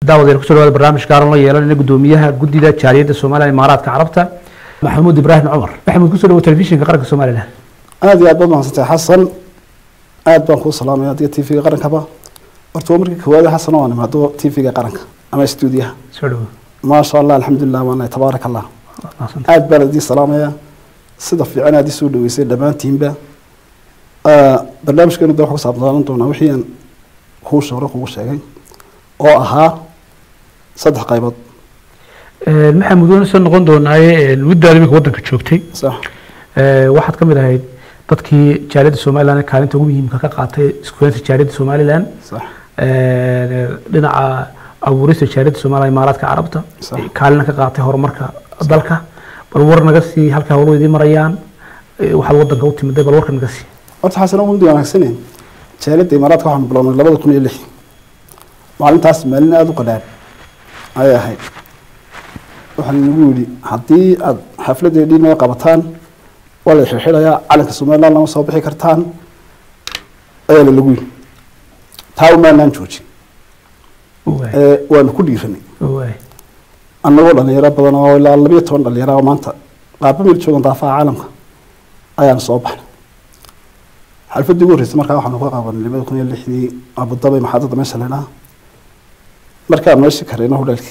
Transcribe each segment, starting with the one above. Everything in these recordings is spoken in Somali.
daawadeena kusoo dhawaada barnaamij gaaran la yeelanayna gudoomiyaha guddida jaaliyadda soomaaliya imaaraadka carabta maxamuud ibraahim cumar maxamuud kusoo dhawo telefishinka qaranka somalilan aada iyo aad baad mahadsantahay xasan aad baan kuu salaamaya adiga t v-ga qarankaba horta waa markii koowaad xasan oo aan imaado t v-ga qaranka ama stuudiyaha soo dhawo maasha allah alxamdulilah waana tabaaraka allah mahadsantahay. aad baan idin salaamaya sida fiican aad isoo dhaweysay dhammaantiinba barnaamijkeenu de waxaa ku saabsanaan doonaa wixii aan kuu hore kugu sheegay oo ahaa saddex qaybood Ee, maxamuud waan soo noqon doonaaye muddaada iminka waddanka joogtay sax Ee, waxaad ka mid ahayd dadkii jaaliyadda somalilan ee kaalinta ugu muhiimka ka qaatay iskuulanta jaaliyadda somalilan sax Ee, dhinaca abuurista jaaliyadda somaliya imaaraadka carabta Sax. kaalina ka qaatay horumarka dalka bal war naga sii halka howluhu idiin marayaan Ee, waxaad waddanka u timiday bal warka naga sii horta xasan waa mudi wanaagsaneen jaaliyadda imaaraadka waxaanu bilownay labada kun iyo lix maalintaas maalin aada u qadhaan ayay ahayd waxaan nagu yidhi haddii aada xafladeedii naga qabataan waa la xirxirayaa calanka somaliland lama soo bixi kartaan ayaa la lagu yidhi taa umaanaan joojin Waay, ee waanu ku dhiiranay waay. annagoo dhalinyaro badan oo ilaa labiyo toban dhalinyaro oo maanta qaaba meel joogan daafaha caalamka ayaanu soo baxnay xalfadii ugu horreysay markaa waxaanu ka qabanay labada kun iyo lixdii abudabay maxaadada meesha leedhaha markaan meeshii kareyna hodheelkii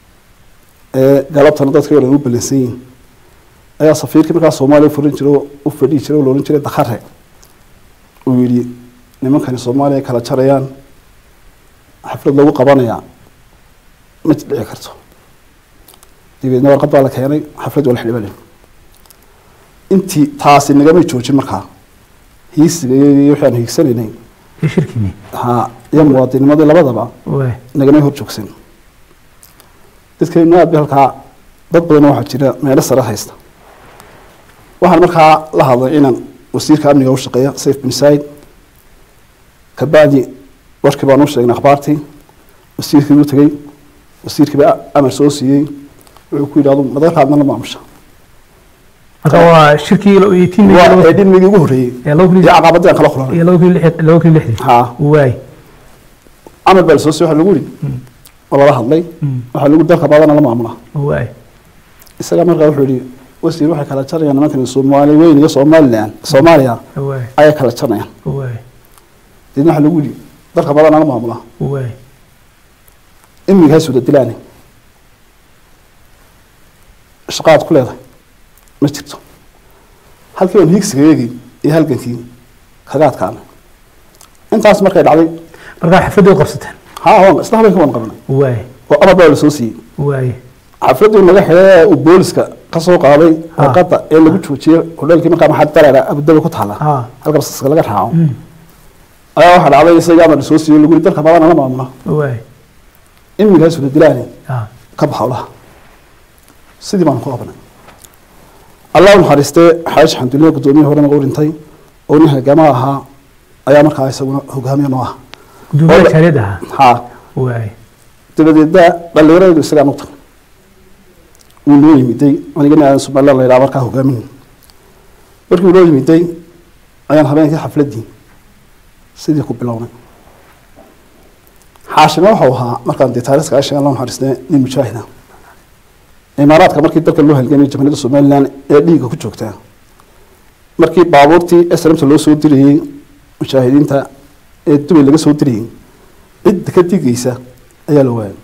ee galabtana dadkii oo dhan u balansan yihin ayaa safiirkii markaa soomaaliya furin jiro u fadhihi jiray oo la odhan jiray dakhare uu yidhi nimankani soomaaliya kala jarayaan xaflad lagu qabanayaa ma dhici karto dabeedna warqad baa la keenay xaflad waa la xidhibalin intii taasi nagamay joojin markaa hiisiga iyo iyo wixii aan hiigsanaynay Iyo shirkiinii ha iyo muwaadinimadii labadaba waay nagamay hor joogsan dadkeennu aad bay halkaa dad badan waxaa jira meelo sare haysta waxaan markaa la hadlay inaan wasiirka amniga u shaqeeya sayf bin said kabacdi warkii baan u sheegnay akhbaartii wasiirkii u tegey wasiirkii baa amar soo siiyey wuxuu ku yidhi adu madaxaadna la maamusha marka waa shirkii lo- iyo tiimkii waa laba- ee dhilmigii ugu horreeyey ee laba kun iyo iyo- caqabadii aan kala kulanay iyo laba kun iyo lix- laba kun iyo lixdii ha waay amar baa lasoo siiyey waxaa lagu yidhi Mm. oo lala hadlay Mm. waxaa lagu dalka baadana la maamula waay isaga markaa wuxuu yidhi wasiir waxay kala jarayaan nimankan soomaali weyn iyo somalilan soomaaliya waay ayay kala jarayaan waay deedna waxaa lagu yidhi dalka baadana la maamula waay imigaas wada dilaani shaqaad ku leedahay ma jirto halkii aan hiigsiga eegi iyo halgankii kaga adkaanay intaas markay dhacday marka xafladii u qabsateen ha waan isla habeenkii waan qabanay waay oo amar baa la soo siiyey waay xafladii naga xidhay uu booliska ka soo qaaday Ha. warqadda ee lagu joojiyey hodheelkii markaa maxaa daraara abudabi ku taala ha halka basaska laga raaco Mm. ayaa waxaa dhacday isaga amar la soo siiyey lagu yidhi dalka baadana la maamula waay imigaas wada dilaani ha ka baxa howlaha sidii baan ku qabanay allah u naxariistee xaaji xamdulilah guddoomiye hore naga dhintay oo nin halgamaa ahaa ayaa markaa isaguna hogaamiye noo ah gudoomiyaha Wala- jaaliyadda ahaa haa waay dabadeedna dhallinyaradu isagaan u tagay wuu noo yimiday anigana aadan somaliland la yidhaha markaa hogaamin markii uu noo yimiday ayaan habeenkii xafladdii sidii ku bilownay xaashime waxau ahaa markaan dee taariikhka sheegan loo naxariistay nin mujaahid ah imaaraadka markii dalka loo halgamay jamhuuriyadda somaliland ee dhiigga ku joogtaa markii baabuurtii srmta loo soo dirayey mujaahidiinta ee dubay laga soo dirayey cidda ka digaysa ayaa la waayay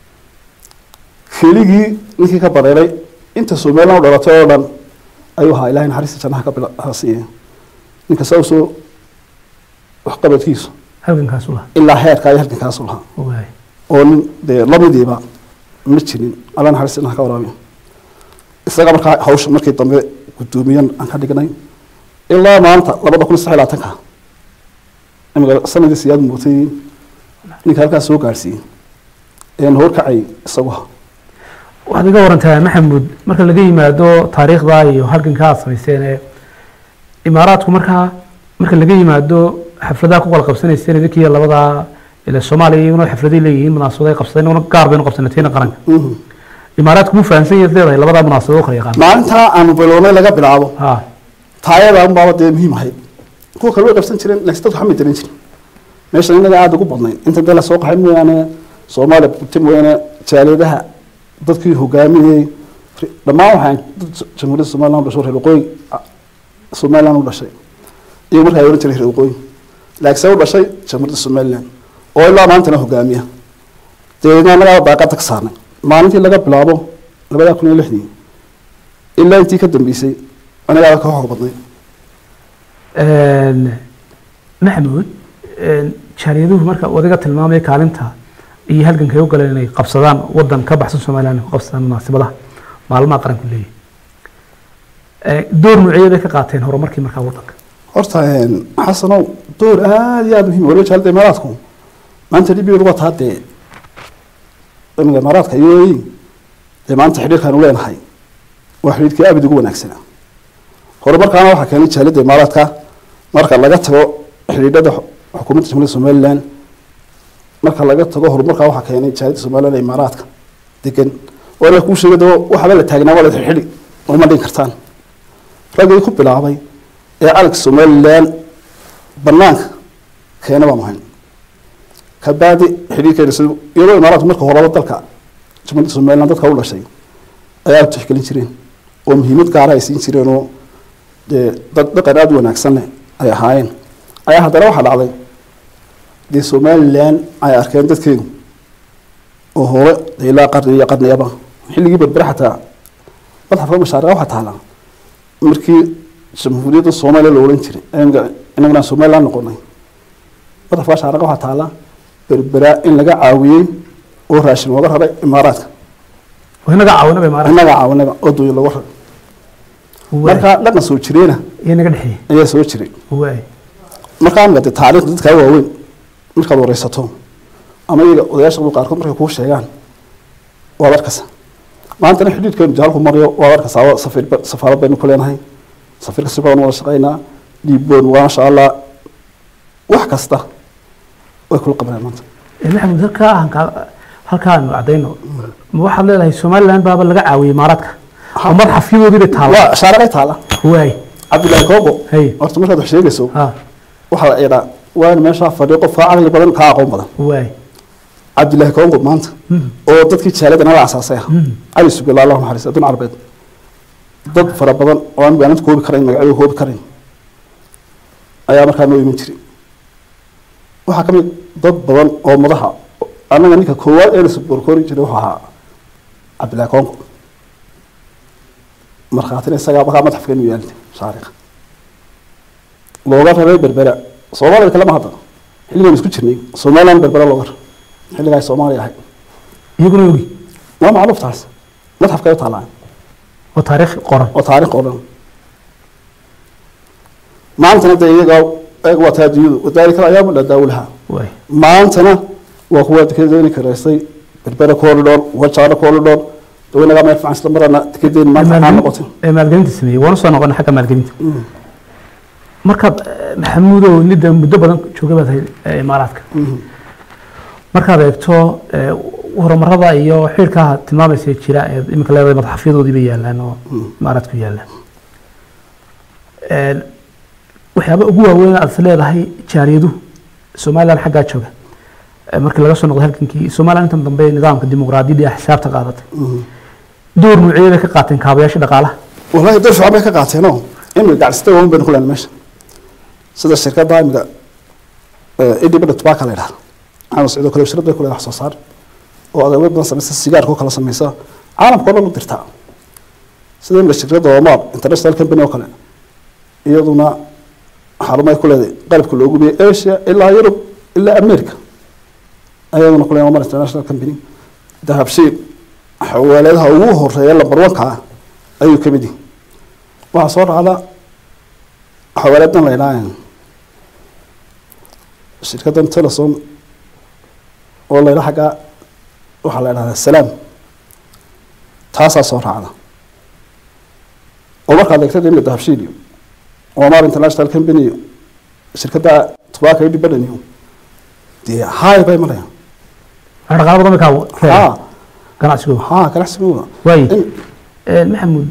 keligii ninkii ka bareeray inta somaliland u dhalatay oo dhan ayuu ahaa ilahay naxariista jannaha ka bila siiya ninka saa usoo waxqabadkiisu halgankaas u lahaa ilaa heerka iyo halkankaasu lahaa waay oo nin dee lamidiiba ma jirin alla naxariista jannaha ka waraabiya isaga markaa hawsha markii dambe guddoomiyan aan ka dhignay ilaa maanta labada kun iyo saddex iyo labaatanka imika sanadii siyaad mootay ninka halkaas soo gaadhsiiyey een horkacay isagu ahaa waxaad iga warantaa maxamuud marka laga yimaado taariikhda iyo halganka aad samayseen ee imaaraadku markaa marka laga yimaado xafladaha ku kala qabsanayseen idinkiiyo labadaa ila soomaaliya iyaguna xafladay leeyihiin munaasabado ay qabsadeen iyaguna gaar baynu qabsanateen qaranka Mhm. imaaraadku mu fahamsan yahay leedahay labadaa munaasabado u kala yaqaan maalintaa aanu bilownay laga bilaabo ha taayada unbaaba dee muhiim ahayd kuwa kale way qabsan jireen laakiin dadku xamay daran jirin meeshan inaga aada ugu badnayn inta dee lasoo qaxay mooyaane soomaaliya buti mooyaane jaaliyadaha dadkii hogaaminayey dhammaan waxaan dad jamhuuriyadda somaliland u dhasho reer waqooyi somaliland u dhashay iyo markaa ay odhan jiray reer waqooyi laakiin se u dhashay jamhuuriyadda somaliland oo ilaa maantana hogaamiya dabeedna annagaa daaqada ka saarnay maalintii laga bilaabo labada kun iyo lixdii ilaa intii ka dambeysay anagaa ka xoog badnay maxamuud jaariyaduhu marka wadiga tilmaamaya kaalinta iyo halgankay u galeen inay qabsadaan wadan ka baxsan somaliland ku qabsadaan munaasibadaha maalmaha qaranku leeyahay door nuuciyey bay ka qaateen horumarkii markaa wadanka horta xasanow door aada iyo aada muhiim waliba jaalada imaaraadku maanta dhibigeedu waa taa dee imiga imaaraadka iyo dee maanta xidhiirkaanu leenahay waa xidhiirkii aabid ugu wanaagsanaa horumarkaana waxaa keenay jaalada imaaraadka marka laga tago xidhiidhada xukuumadda jamhuuriyadda somaliland marka laga tago horumarkaa waxaa keenay jaalada somaliland ee imaaraadka degan waana kuu sheegay doo waxba la taagnaa waa la xidhi uma dhin kartaan raggii ku bilaabay ee calanka somaliland banaanka keena baa muhiim kabacdi xidhiirkeena sida iyadoo imaaraadku marka horeba dalka jamhuuriyadda somaliland dadka u dhashay ayaa tixgelin jireen oo muhiimad gaara ay siin jireen oo dee dad dhaqan aada u wanaagsan leh ay ahaayeen ayaa haddana waxaa dhacday dee somaliland ay arkeen dadkeedu oo hore dee ilaa qarni iyo qarniyaba xilligii berbere xataa madxafka mashaariqa waxaa taala markii jamhuuriyadda soomaaliya la odhan jiray inaguna somaliland noqonay madxafka mashaariqa waxaa taala berbera in laga caawiyey oo raashin looga raray imaaraadka inaga caawinaba imaaraadka inaga caawinaba oo dooyin looga raray marka dhaqan soo jireena iyo naga dhexeeyey ayaa soo jiray waay markaa mid taariikhda dadkaa waaweyn markaad wareysato ama iyaga odayaasha qaarkood markay kuu sheegaan waad arkaysa maantana xidhiidhkeenu jaalku maryo waad arkaysaa safiir safaarad baynu ku leenahay safiirka si badan wada shaqaynaa dhiibboon maasha allah wax kasta way kula qabanayaan maanta maxamuud halkaa halkaa halkaanu cadayno ma waxaad leedahay somaliland baaba laga caawiyey imaaraadka oo madxafyadoodii bay taala waa shaaraqay taala waay cabdullaahi koobo Hey. horta markaad wax sheegayso ha waxaa la idhaa waan meeshaa fadhiyo qof kaa caqli badan kaa aqoon badan waay cabdullaahi koongo maanta Mm. oo dadkii jaaladana la asaasay ah Mm. cali sugala allahu naxariis adduun carbeed dad fara badan oo aan maalinta koobi karayn magacyada koobi karayn ayaa markaa noo iman jiray waxaa ka mid dad badan oo madaxa annaga ninka koowaad ee la suborkori jiray wuxuu ahaa cabdullaahi koongo markhaatina isagaa markaa madaxfkeenu yaalintay shaariqa looga raray berbera soomaaliya kalema hadda xilligan isku jirnay somaliland berbera looga raray xilligaa ay soomaaliya ahayd iyaguna ogi waa macluuf taas madxafkay u taalaa oo taariikh qoran oo taariikh oo dhan maantana dee iyaga eeg waa taa adduunyadu wadaalika ayaamu la daawulaha waay maantana waa kuwa dekedeeni karaystay berbera corridor wajaaro corridor dawinagaa meel fiican isla marana dekedeeni maanta maxaa noqotay ee maalgelinta sameeyey waana soo noqonay xagga maalgelinta markaad eh, maxamuudow nida muddo badan joogay baad ahayd eh, imaaraadka markaad eegto eh, horumarada iyo xidhkaa tilmaamaysa jira ee iminka leedahay madaxafyadoodii bay yaalaan oo imaaraadku yaalaan Eh, waxyaaba ugu waaweyn aad is leedahay jaariyaduhu somaliland xaggaa jooga Eh, markii laga soo noqday halgankii somaliland intan dambe nidaamka dimuqraadiyadda iyo xisaabta qaadatay door nuuciyey bay ka qaateen kaabayaasha dhaqaalaha wallahi dad fiican bay ka qaateenoo imika gacsita waaweyn baynu ku leenay meesha sida shirkadda imika idibada tobacco la yidhahda caama socdo kale shirad bay ku leedahay wax soo saar oo adeegyo badan samaysa sigaarka oo kale samaysa caalamka oo dhan u dirtaa sida imika shirkadda omar international company oo kale iyaduna xarumay ku leedahay qalabka loogu biyay asia ilaa yurub ilaa america ayaduna ku leedahay omar international company dahabshiil xawaaladaha ugu horeeya lambar wanka ah ayuu ka mid yihi waxaa soo dhacda xawaaladan la idhaha shirkaddan telesom oo la idhaha xagga waxaa la idhahdaa salaam taasaa soo raacda oo markaad eegtay imika dahabshiil iyo omar international company iyo shirkadda tobacco independent iyo dee haay bay marayaan dhaqaalo badan bay ka ka ha ganacsigooda ha ganacsigooda waaye In- Eh, maxamuud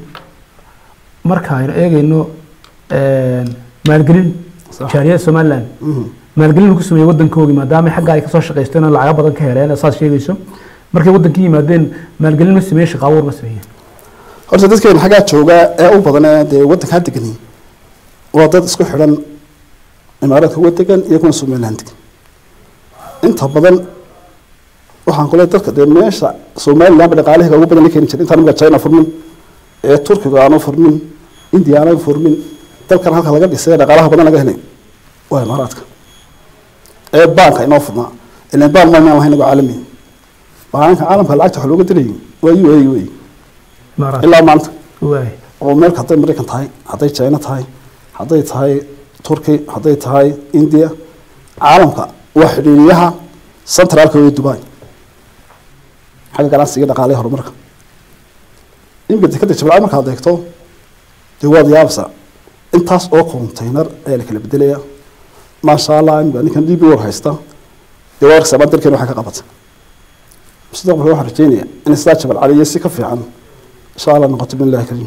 marka aynu eegayno maalgelin Sax. jaariyada somaliland Mhm. maalgelin ku sameeyey waddankoogii maadaama xagga ay kasoo shaqaysteen oo lacaga badan ka heleen saad sheegayso markay waddankii yimaadeen maalgelin ma sameeyeen shaqo abuur ma sameeyeen horta dadkeena xaggaa jooga ee u badan ee dee waddankaa degan waa dad isku xidhan imaaraadka uga degan iyo kuna somaliland degan inta badan waxaan kule dadka dee meesha somalilandba dhaqaalahiga ugu badan la keeni jiray intaan imika china furmin ee turkiga aanu furmin india aanu furmin dalkan halka laga dhisay ee dhaqaalaha badan laga helay waa imaaraadka ee baanka inoo furnaa ilan baan maymaan lahayn inago caalami baanka caalamka lacagta wax looga dirayay waa u a u a imaaraat ilaa maanta waay oo meel hadday maraykan tahay hadday china tahay hadday tahay turkey hadday tahay india caalamka waa xidhiiriyaha centraalka ee dubai xagga ganacsiga dhaqaalaha horumarka iminka dekada jabal markaad eegto dee waad yaabsa intaas oo container ayaa la kala bedelaya maasha allah imika ninkan db war haysta dee waa arkaysaa dalkeena waxay ka qabatay mustaqbalka waxaan rajeynaya in sidaa jabal cali iyo si ka fiican insha allah noqoto billahi kariim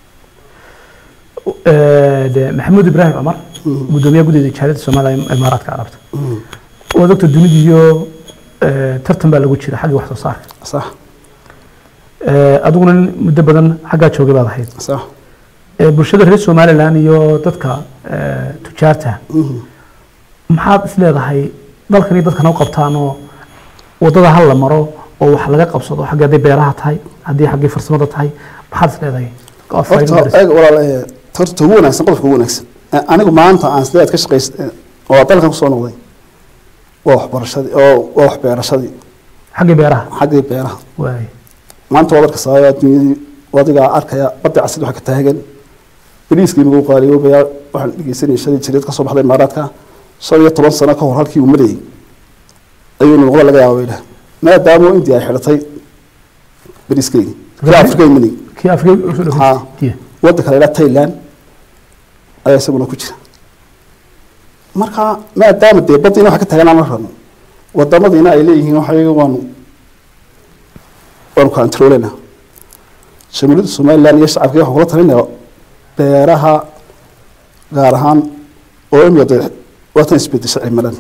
de maxamuud ibraahim cumar gudoomiyaha guddiga jaaliyadda soomaaliya ee imaaraadka carabta waa doctor dunida iyo tartan baa lagu jira xagga wax soo saarka sax adiguna nin muddo badan xaggaa joogay baad ahayd sax Ee, bulshada reer somaliland iyo dadka ee, tujaarta maxaad is leedahay dalkan iyo dadkan u qabtaan oo wadada hal la maro oo wax laga qabsado xagga hadday beeraha tahay haddii xaggii farsamada tahay maxaad is leedahay oo faa'iido horta gaaraysa? eeg walaal ee, horta ugu wanaagsan qodobka ugu wanaagsan Ee, anigu maanta aan sideed ka shaqays oo dalkan kusoo noqday waa waxbarashadii oo waa waxbeerashadii xaggii beeraha xaggii beeraha waay maanta waad arkaysaa adduunyadii adigaa arkaya badda casad waxa ka taagan bariiskii nagu qaaliyoobaya waxaan dhegeysanayay shalay jireed kasoo baxday imaaraadka shan iyo toban sano ka hor halkii uu marayay ayuu noqda laga yaaba idhah maadaama india ay xidhatay bariiskeydii kii afrika imanay kii afrika usoo Haa. dhaweytiye waddanka la yidhaha thailand ayaa isaguna ku jira marka maadaama dee baddiina waxa ka tagan aan la rabno wadamadiina ay leeyihiin waxay waanu waanu controlena jamhuuriyadda somaliland iyo shacabka waxaan kula talinaya beeraha gaar ahaan oo imika dee waatan isbedesha cimilada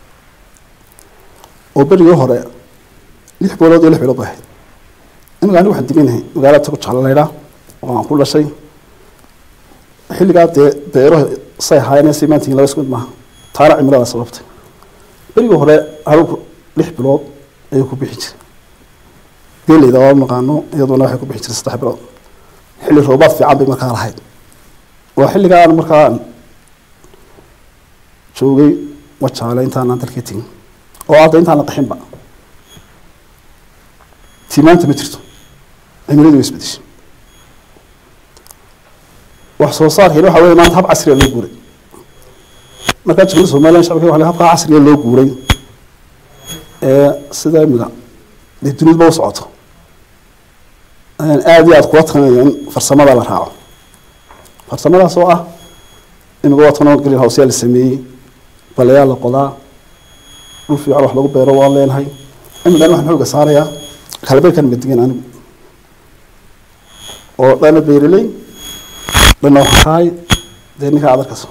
oo berigii hore lix boolood iyo lix bilood bay ahayd imika anigu waxaan deganahay magaalada tago jecla laydhaa oo aan ku dhashay xilligaa dee beeraha say ahaayeen say maantihiin laba isku mid maaha taana cimilada sababtay berigii hore haruurku lix bilood ayuu ku bixi jiray geeleyda waa naqaano iyaduna waxay ku bixi jiray saddex bilood xilli roobaad fiican bay markaa lahayd waa xilligaan markaan joogay wajaale intaanaan dalkii tegin oo hadda intaan la qaxinba tiimaanta ma jirto cimiladu way isbedeshay wax soo saarkeena waxa weeye maanta hab casriya loo guuray markaa jamhuuriyadda somaliland shacabka waxa la habkaa casriya loo guuray ee sida imika dee duniduba u socoto ayaan aada iyo aada kula talinaya in farsamada la raaco farsamadaas oo ah imika waa tanoo green house yaa la sameeyey balayaa la qodaa dhul fiican wax lagu beero waan leenahay imikan waxaan xooga saarayaa kalabeerkan madigan anigu oo dhana beereley dhana waxaay dee ninkaa aad arkayso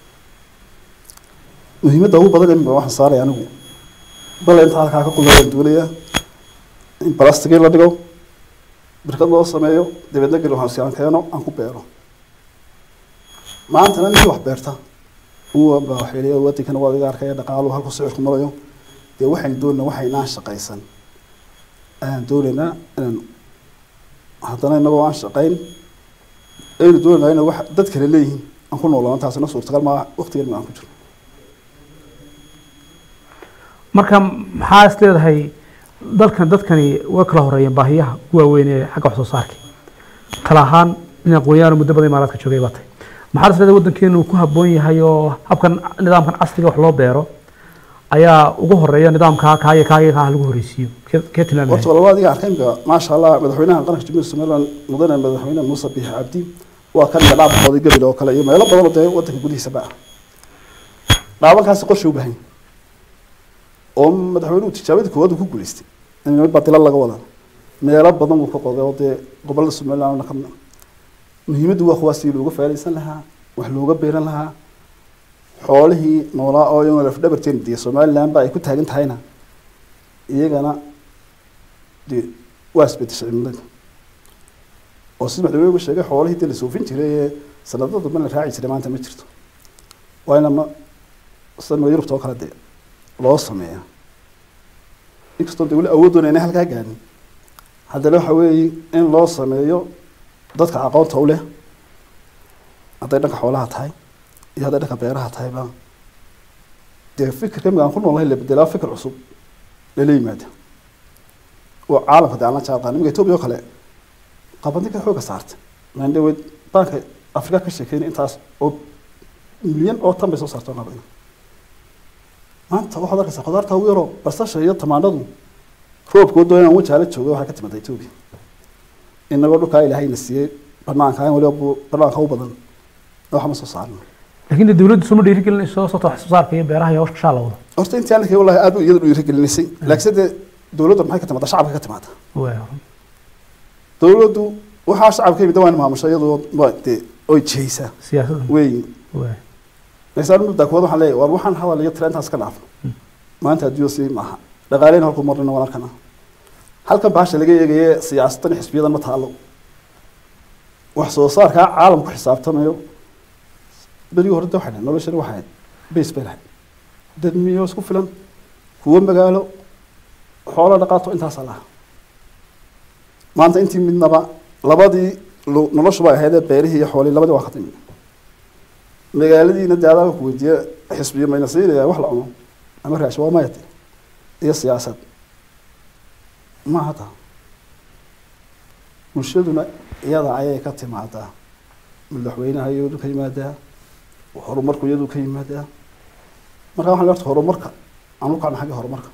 muhiimadda ugu badan imika waxaan saaraya anigu bale inta halkaa ka qudayaan duulaya in balastigii la dhigo birkad loo sameeyo dabeedna geli waxaan siaan keeno aan ku beero maantana ninkii wax beerta uwa baa waxay leeyahay wadankana waa iga arkaya dhaqaaluhu halku sicirku marayo dee waxaynu doonayna waxaynaan shaqaysan ayaan doonaynaa inaan haddana inagoo aan shaqayn aynu doonaynaa inay wax dad kale leeyihiin aan ku noolaano taasina suurtagal maa waqtigan ma aan ku jiro marka maxaa is leedahay dalkan dadkani way kala horeeyeen baahiyaha ugu waaweyn ee xagga wax soo saarka kala ahaan nin aqoonyahan muddo badan imaaraadka joogay baa tahay maxaa is leedahay waddankeenu ku habboon yahay oo habkan nidaamkan casriga wax loo beero ayaa ugu horeeya nidaamka kaaya kaaya kaa lagu horeysiiyo Kee- kee tilmaami horta lahayd? walaba adiga arkay imika maasha allah madaxweynaha qaranka jamhuuriyadda somaliland mudane madaxweyne muuse biixi cabdi waa kan iga dhaabaqooday gabil oo kale iyo meelo badan oo dee wadanka gudihiisaba ah dhaabankaasi qorshe u baahan yahay oo madaxweynuhu tijaabadii koowaad uu ku guuleystay in badila laga wada meelo badan uu ka qoday oo dee gobolada somaliland ka mid ah. muhiimaddu waa kuwaas sidii looga faa'iidaysan lahaa wax looga beeran lahaa xoolihii noolaa oo iyaguna lafdhabarteen dee somaliland ba ay ku taagan tahayna iyagana dee waa isbedeshay cimilada oo sida madaxweynuhu sheegay xoolihii dee la soofin jiray ee sanadada dambe la raaci jiray maanta ma jirto waa in ama sida yurubta oo kale dee loo sameeya inkastoo dee weli awooddoona inay halkaa gaarin haddana waxa weeye in loo sameeyo dadka aqoonta u leh hadday dhanka xoolaha tahay iyo hadday dhanka beeraha tahayba dee fikirka imika aan ku noolahay la bedelaa fikir cusub lala yimaada oo caalamka dee aan la jaanqaan imika etoobiya oo kale qabandinka xooga saartay maandhaweed banka afrika ka sheekeynay intaas oo milyan oo tan bay soo saartay qabin maanta waxaad arkaysaa khudaarta ugu yaroo basasha iyo tamaandhadu roobkooda inaan wajaala jooga waxay ka timada etoobiya inagoo dhulkaa ilaahayna siiyey banaanka in waliba bu- banaanka u badan waxa ma soo saarno laakiin dee dawladdu soo ma dhiirigelinayso sababta wax soo saarka iyo beeraha iyo hawsha shaa la wado horta intii anaka wallahi aad u iyada dhiirigelisay laakiinse dee dowladda maxay ka timaada shacabka ka timaada waa dowladdu waxaa shacabka yimid waa in maamusha iyadoo waa dee oy jihaysaa siyaasadda weyn waa laysaan muddaa kuwad waxaan leeyahay war waxaan hadal iyo tira intaas ka dhaafno maanta adduunya sii maaha dhaqaaleyna halkuu marnina waan arkana halkan bahasha laga eegaye siyaasadan iyo xisbiyadan ma taalo wax soo saarkaa caalamku xisaabtamayo berigii hore de waxay dhahay noloshani waxay ahayd base bay lahayd dad miyo isku filan kuwo magaalo xoolo dhaqaato intaasaa laha maanta intii midnaba labadii lo- noloshuba ay ahaydee beerihii iyo xoolihii labadii waa ka timi magaaladiina dee adaaba ku weydiiye xisbiyo mayna siinaya wax la cuno ama raash waa mayate iyo siyaasad ma hata bulshaduna iyada ayay ka timaadaa madaxweynaha iyadu ka yimaadaa horumarku iyadu ka yimaadaa marka waxaan leeyahay horumarka aan u kacno xagga horumarka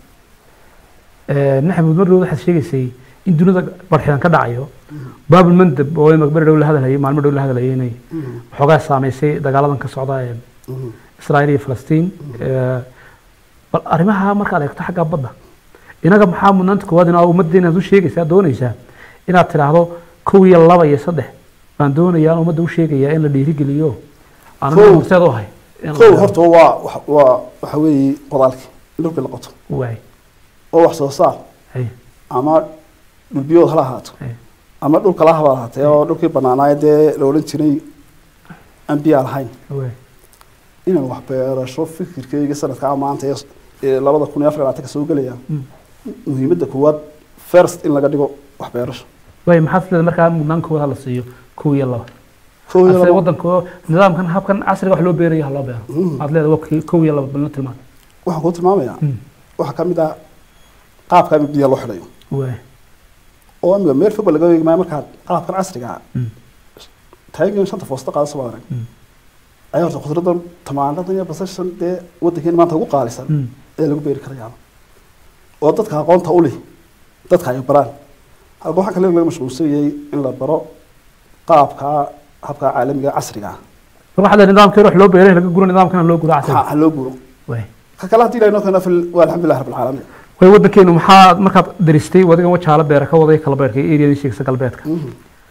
maxamuud mar dhow waxaad sheegaysay in dunida barxidan ka dhacayo baabul mandab oo imaka beri dhow la hadalhayay maalmo dhow la hadalhayay inay waxoogaa saameysay dagaaladan ka socda ee israa'iil iyo falastiin Eh, bal arrimaha markaad eegto xagga badda inaga maxaa mudnaanta koowaad inaa ummaddeena aad u sheegaysaa doonaysaa inaad tidhaahdo kow iyo laba iyo saddex baan doonayaa aan ummadda u sheegayaa in la dhiirigeliyo aan Kow. horseed u ahay in la kow yidhaahdo. horta waa wax- waa waxa weeye qodaalkii in dhulkii la qoto waay oo wax soo saar hay ama dhulbiyood hala ahaato hay ama dhulka la haba lahaatee oo dhulkii banaanaay dee la odhan jiray aan biyaa lahayn waay inaan wax beerasho fikirkeyga sanadkaa maanta ee- ee labada kun iyo afar iyo labaatanka soo gelaya Mm. muhiimadda koowaad first in laga dhigo wax beerasho waay maxaad isleedahay markaa mudnaan koowaad hala siiyo kow iyo laba kow iyo ase laba wadanka nidaamkan habkan casriga wax loo beerayo ha loo beero Mm. aad leedahay waa kii- kow iyo laba balna tilmaan waxaan kuu tilmaamayaa Mm. waxaa ka mid ah qaabka ama biyaha loo xidhayo waay oo amiga meel fogba laga eegi maayo markaad qaabkan casriga ah Mm. taagan shanta foosta qaada soo arag Mm. ayaa horta khudradan tamaandadan iyo basashan dee wadankeena maanta ugu qaalisan Mm. ee lagu beeri karayaa oo dadka aqoonta u leh dadka ay baraan halka waxaa kale laga mashquulsan yahay in la baro qaabka habka caalamiga ee casriga ah mar waxaa leedahay nidaamkii wax loo beeray laga guro nidaamkana loo guro casriga ha ha loo guuro waay ka kale haddii ilahay noo keena fil waa alxamdulilah rabbil caalamiin way wadankeenu maxaa markaad daristay wadigan wajaala beera ka waday kala beerka iyo eriyadii sheegsa galbeedka Mhm.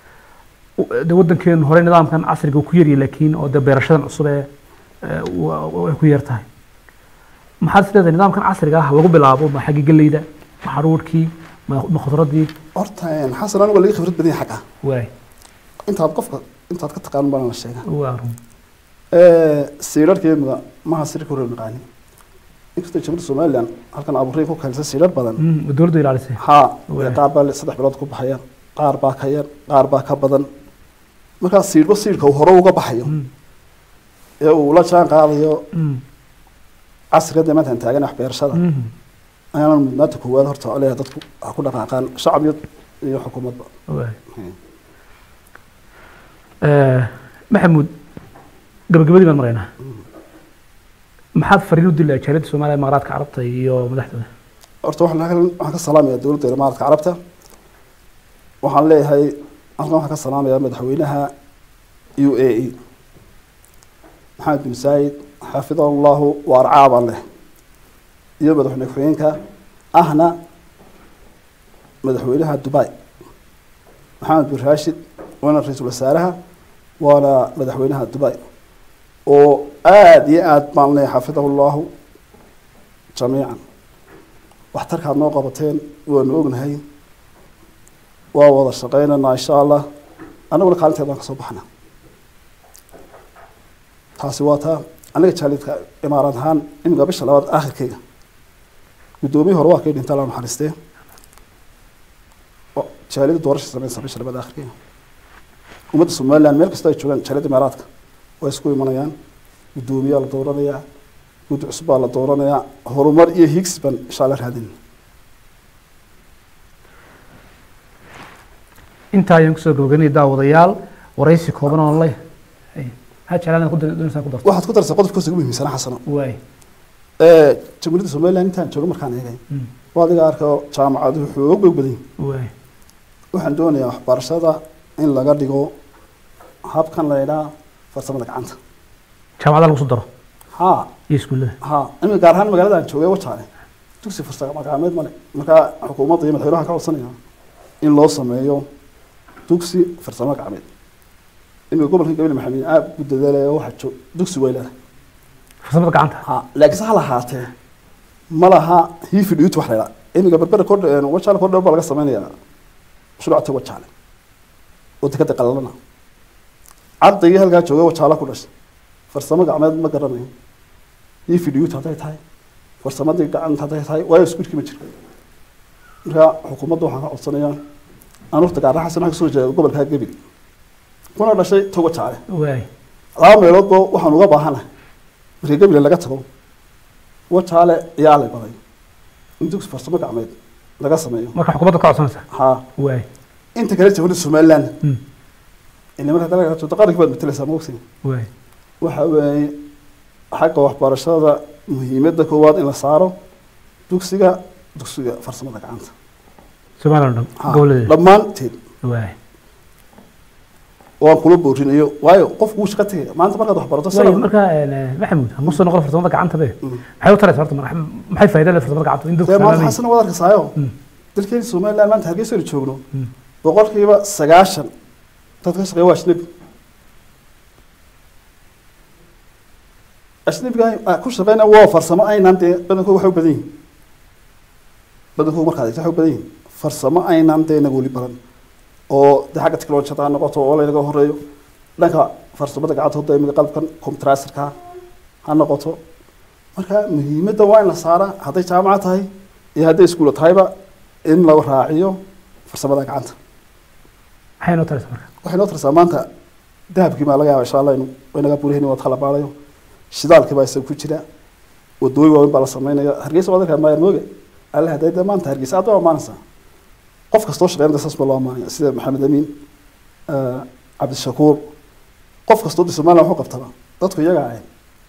de wadankeenu hore nidaamkan casriga uu ku yaryahay laakiin oo de beerashadan cusub ee ee, wa- wa- way ku yar tahay maxaad is leedahay nidaamkan casriga ah lagu bilaabo ma xagga galleyda ma xaruurkii ma ma khudradii horta een, xasan anigu waa laga khibrad badan yahay xagga waay intaad qofka intaad ka taqaanin baan la sheega waa run siidharkeemuda maha sir ka hor naqaanin inkastoo jamhuuriyadda somalilan halkan abuuray ku keensa siidhar badan Mm, dowladdu ilaalisay haa Waay. qaar baa saddex bilood ku baxaya qaar baa ka yar qaar baa ka badan markaa siidhba siidhka uu hore uga baxayo Mm, ee uu la jaan qaadayo mm, casriga dee maanta aan taagan wax beerashada mm. ayaana mudnaanta koowaad horta leeyahay dadku ha ku dhaqaaqaan shacab iyo iyo xukuumadba waay Eh, maxamuud gabagabadii baan maraynaa maxaad fariin u dilay jaaliyadda soomaaliya maqaaraadka carabta iyo madaxdooda horta waxaan halkan waxaan ka salaamayaa dowladda imaaraadka carabta waxaan leeyahay halkan waxaan ka salaamayaa madaxweynaha u a e maxamed bin saayid xafidahu llahu wa arcaa baan leh iyo madaxweyne ku-xigeenka ahna madaxweynaha dubai maxamed bin raashid waana ra-iisul wasaaraha waana madaxweynaha dubai oo aada iyo aada baan leeyahay xafidahu llahu jamiican waxtarkaad noo qabateen waanu ognahay waa wada shaqeynaynaa insha allah annaguna kaalinteed baan ka soo baxnaa taasi waa taa aniga jaalidka imaarad ahaan iminka bisha labaad aakhirkeyga guddoomiye hore waa kay dhinta la naxariistee oo jaalida doorasha sameynsa bisha labaad aakhirkeyga ummadda somaliland meel kasta ay joogaan jaalida imaaraadka way isku imanayaan guddoomiyaa la dooranayaa guddi cusub baa la dooranayaa horumar iyo higsi baan insha allah raadin intaa ayaan kusoo gabagaynaya daawadayaal waraysi kooban oo le ha jeclaan ku doonaysaa ku darto waxaad ku darsaa qodobka ugu muhiimsana xasano waay ee jamhuuriyadda somaliland intaan joogo markaan eegay waa adiga arka jaamacaduhu xoog bay u badan yihin waay waxaan doonayaa waxbarashada in laga dhigo habkan la yidhaha farsamada gacanta jaamacada lagu soo daro ha iyo iskuullada ha imika gaar ahaan magaalada aan joogay wajaale dugsi farsamo gacmeed male markaa xukuumadda iyo madaxweynaha ka codsanaya in loo sameeyo dugsi farsamo gacmeed imika gobolka gabil maxamed aad u dadaalaya waxa joog dugsi way leedahay farsamada gacanta ha laakiinse ha lahaatee ma laha hiifi dhiyuti wax la yidhaha imika berbera kordh wajaale kordheer baa laga sameynaya shuruucta wajaale oo dekada qalalana ardaygii halkaa joogay wajaale ku dhashay farsamo gacmeed ma garanayo hiifi dhiyuti hadday tahay farsamadii gacanta hadday tahay waayo iskuulkii ma jiro marka xukuumadda waxaan ka codsanayaa aan horta gaar xasan waxaan kasoo jeeda gobolka gebil kuna dhashay togo jaale waay laba meeloodba waxaan uga baahanahay markii gebile laga tago wajaale ayaa lay baday in dugsi farsamo gacmeed laga sameeyo marka xukuumadda ka codsanaysa ha waay inta kale jamhuuriyadda somaliland Mm. ile marka dalka joogto qarankii baad matalaysaa ma ogsin waay waxa weeye xagga waxbarashada muhiimadda koowaad in la saaro dugsiga dugsiga farsamada gacanta somaliland oo dhan Ha, gobolladeeda dhammaanteed waay waan kula boorinayo waayo qofku wuu shaqo tegaya maanta markaad wax barato waay sanad marka maxamuud hamu soo noqon farsamada gacanta be Mm. maxay u taraysa horta marka maxay faa'iido leh farsamada gacanta in dee dadku maanta fahmaan xasana waad arkasaayo Mm. dalkeeni somaliland maanta hargeysa aynu joogno Mm. boqolkiiba sagaashan dad ka shaqeeya waa ajnabi ajnabiga ah, ku shaqeyna waa farsamo aynaan dee badankooda waxay u badan yihin badankooda markaad eegto waxay u badan yihin farsamo aynaan dee inaga weli badan oo dee xagga technologiyada ha noqoto oo laynaga horeeyo dhanka farsamada gacanta hadda imika qalabkan computerasirka ha noqoto marka muhiimadda waa in la saaraa hadday jaamacad tahay iyo hadday iskuulo tahayba in la raaciyo farsamada gacanta maxay noo taraysa marka waxay noo tarsaa maanta dahabkii baa laga yaaba insha allah inu inaga burihini waad kala baarayo shidaalkii baa isaga ku jira wadooyin waaweyn baa la sameynaya hargeysa waad arkaa maayar mooge alle hadday dee maanta hargeysa aad waa amaanaysaa qof kastoo shaqeynada saas baa loo amaanaya sida maxamed amiin eh, cabdishakuur qof kastoo de somaliland waxu qabtaba dadku iyaga ahayn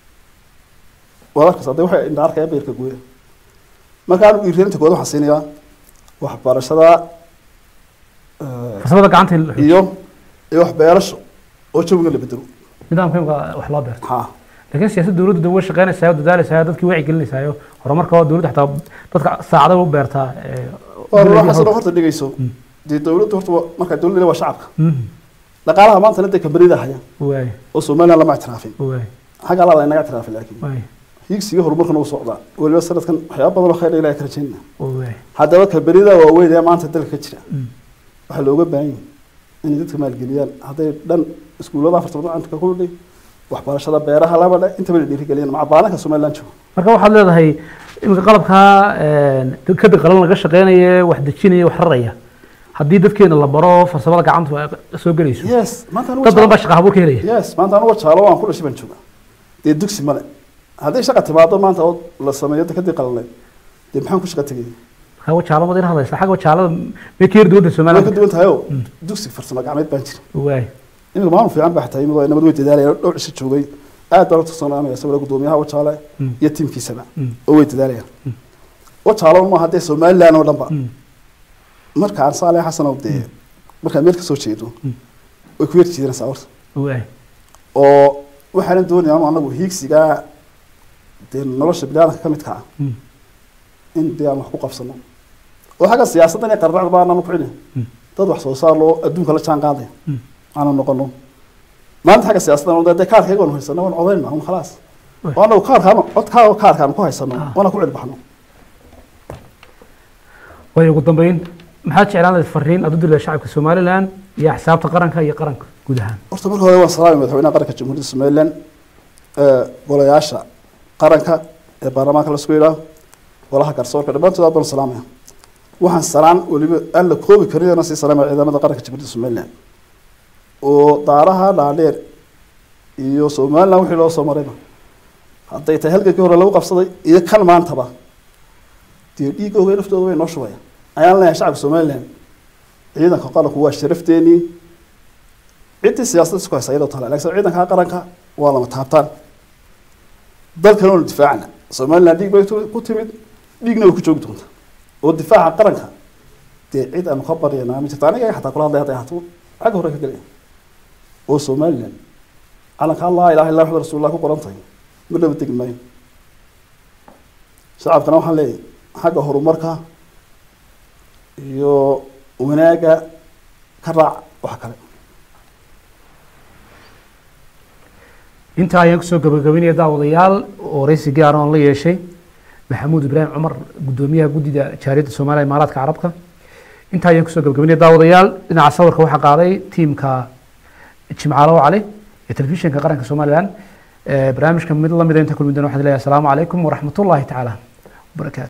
waad arkaysaa dee waxay indha arkaya beerka gooya marka anigu dhiirgelinta koowaad waxaan siinayaa waxbarashada eh, farsamada gacanta in la xoojiyo. iyo iyo waxbeerasho oo jawiga la bedelo nidaamka imika wax loo beerto ha laakiin siyaasadda dowladdu way shaqeynaysaa oo dadaalaysaa oo dadkii wacyi gelinaysaa horumarka oo dowladda xataa dadka saacada u beertaa ee, waa beledii xasano hawd- horta dhegeyso Mm. dee dowladdu horta waa- marka dowladda waa shacabka Mhm. dhaqaalaha maanta dee kambanida haya waay oo somaliland lama ictiraafin waay xagga alaa inaga ictiraafin laakiin waay hiigsiga horumarkana uu socdaa weliba sanadkan waxyaaba badan oo khayr ilahi ka rajaynaya waay haddaba kambanida waaweyn ee maanta dalka ka jira Mm. waxaa looga baahan yahay inay dadka maalgeliyaan hadday dhan iskuullada farsamada gacanta ku dhig waxbarashada beeraha laba dhe intaba la dhiirigeliyaan maca baalanka somaliland joogo marka waxaad leedahay iminka qalabkaa kada qalan laga shaqeynaya wax dejinaya wax raraya haddii dadkeena la baro farsamada gacantu ay soo gelayso yes maanta anigu dad badan baa shaqa abuur ka helaya yes maanta anugu jaalo aan ku dhashay baan joogaa dee dugsi male hadday shaqa timaado maanta oo la sameeyo dekadii qalaleed dee maxaan ku shaqa tegaya marka wajaalada in hadlaysa xagga wajaalada may ka yari duwanta way ka somaliland duwan tahay oo Mm. dugsi farsamo gacmeed baan jira waay iminka maamul fiican baa xataa imid nabad way dadaalaya dhowr cisho joogay aad baan u tursanaanaya sawira gudoomiyaha wajaale Mm. iyo tiimkiisaba Mm. oo way dadaalayaan wajaale un maaha dee somaliland oo dhan ba Mm. markaan saale xasanow dee markaan meel ka soo jeedo Mm. way ku yar jiidanaysaa horta waay oo waxaanan doonaya anu anagu hiigsigaa dee nolosha biniaadanka ka midka ah Mm. in dee aan wax ku qabsano oo xagga siyaasadda inay qarracda baan anu kicina Mm. dad wax soo saar loo adduunka la jaan qaadaya Mm. aanu noqono maanta xagga siyaasadda dee kaarkayga waanu haysano waan codayn maa un khalaas Wey. oo anagu kaarkaan codkaaga kaarkaan ku haysano Ah. waana ku cilbaxno way ugu dambeyn maxaad jeclaan lahayd fariin aad u dirida shacabka somalilan iyo axsaabta qaranka iyo qaranka guud ahaan horta marka hore waan salaamay madaxweynaha qaranka jamhuuriyadda somaliland ee golayaasha qaranka ee baarlamaanka lasku yidhaah golaha garsoorka dhammaantood aad baan u salaamaya waxaan salaan weliba aan la koobi karin inaan sii salaamaya ciidamada qaranka jamhuuriyadda somaliland oo daaraha dhaadheer iyo somaliland wixii loo soo marayba hadday tahay halgankii hore lagu qabsaday iyo kan maantaba dee dhiigooga naftooda way noo shubaya ayaan leeyahay shacabka somaliland ciidanka qaranku waa sharafteenii ciddii siyaasadda isku haysa iyadoo tala laakiin ciidanka qaranka waa lama taabtaan dalkan oonu difaacna somaliland dhiig bay ku timid dhiigna way ku joogi doonta oo difaaca qaranka dee cid aanu ka baryana ma jirto aniga xataa kula hadlay hadday ahaato xagga hore ka gelaya oo somaliland calanka allah ilaha illa maxamed rasuulullah ku qoran tahay ma dhaba degi maayo shacabkana waxaan leeyahay xagga horumarka iyo wanaagga ka raac wax kale intaa ayaan kusoo gabagabeynaya daawadayaal oo waraysi gaar oon la yeeshay maxamuud ibraahim cumar gudoomiyaha guddida jaariyadda soomaaliya imaaraadka carabka intaa ayaan kusoo gabagabeynaya daawadayaal dhinaca sawirka waxaa qaaday tiimka jimcaalo cali ee telefishinka qaranka somalilan barnaamijka mid lamida inta kulmi doona waxaan leeyahay asalaamu calaykum waraxmatullaahi tacaala wabarakaatu